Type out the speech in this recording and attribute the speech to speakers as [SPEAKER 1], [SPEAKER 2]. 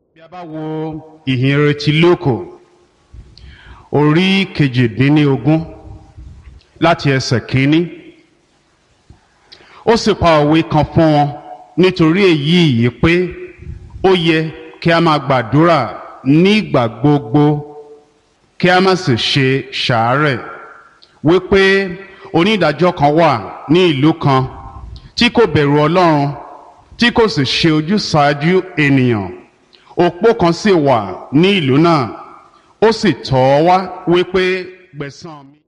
[SPEAKER 1] bí a bá wo ìhìnrere ti lóko orí kejìdínlógún láti ẹsẹ̀ kínní ó sì pa òwe kan fún wọn nítorí èyí yìí pé ó yẹ kí a máa gbàdúrà nígbà gbogbo kí a má sì ṣe ṣàárẹ̀ wípé onídàájọ́ kan wà ní ìlú kan tí kò bẹ̀rù ọlọ́run tí kò sì ṣe ojúsàájú ènìyàn òpó kan sì wà ní ìlú náà ó sì tọ̀ ọ́ wá wípé gbẹ̀san mi.